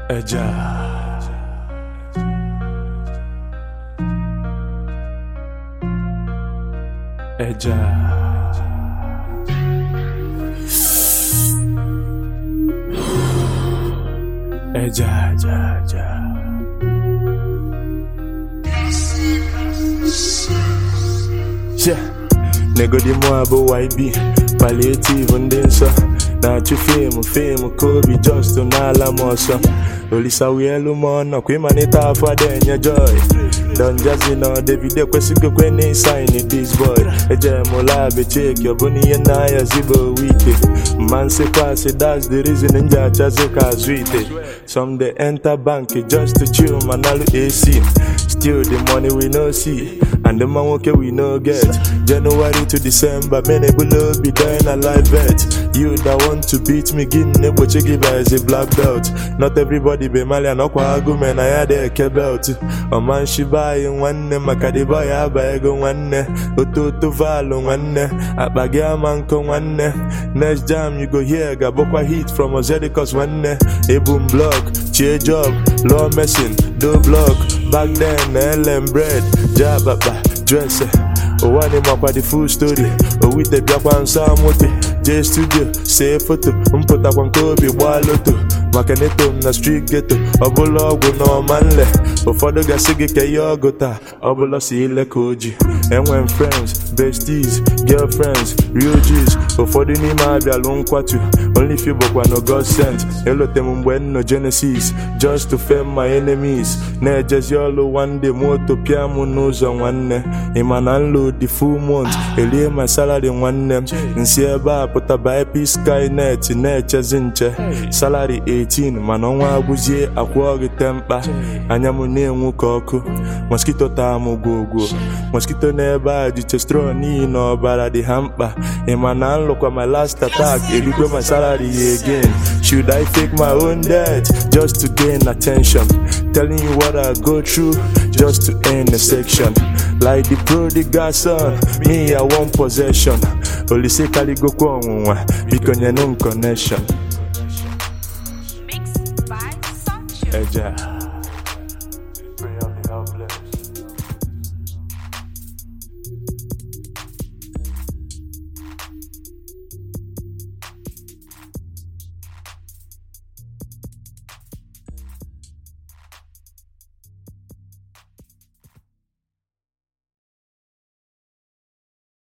ẹja. ẹja. ẹja ẹja ẹja. Yeah. Negodimo abụ YB palliative ndị nsọ na-achụ fim fim kobi just n'ala m ọsọ olisa wielu m ọnọ kwa ịmalite afọ ada enye joy Don Jazzy na David ekwesịghị ekwe na ịsaịn this boy ejere m lab cheki ọbụna ihe na-ayazi bụ wite mma nsịkwa asị that's the reason m ji achazi ka azụ ite some dey enter bank just to chill ma nalu AC still the money we no see and the man nwoke we no get January to December many below be dying a live bet you that want to beat me gị na-egbochi gị by as a black belt not everybody be malian ọkwa agụme na ya dị eke belt ọmanshiba anyị nwanne maka dịbọ ya aba ego nwanne ototo valụ nwanne akpa gị ama nkọ nwanne next jam you go hear ga-abụkwa hit from ozedicus nwanne ebum blog chie job law mesin do blog back then na elem bread jabakpa dresse ụwa dị makwa the full story owite bịakwa nso amote jee studio see foto mpụtakwa nke obi gbaa loto maka neto m na street ghetto ọbụla ọgwụ na ọma nle ụfọdụ gasị gị ka ihe ọgụ taa ọbụla si ile ka oji enwe m friends besties girlfriends real G's ụfọdụ n'ime abịalụ nkwatu only few bụkwa no god sent elote m mgbe nno genesis just to fame my enemies na-ejezi ọlụ one day moto pịa m n'ụzọ nwanne ịma na nlo the full month erie my salary nwanne m nsi ebe a pụta by skynet na-echezi nche salary 18 mana ọnwa agwụzie akwụọ gị temkpa anya m na-enwu ka ọkụ mosquito taa m gwogwo mosquito n'ebe a ji chestron n'ihi na ọbara dị ha mkpa ịma na nlụkwa my last attack erikwe my salary ya again should I fake my own death just to gain attention telling you what I go through just to end a section like the prodigal son me I want possession olise kaligokwa ọnwụnwa biko nyenụ m connection Mixed by Sancho. eja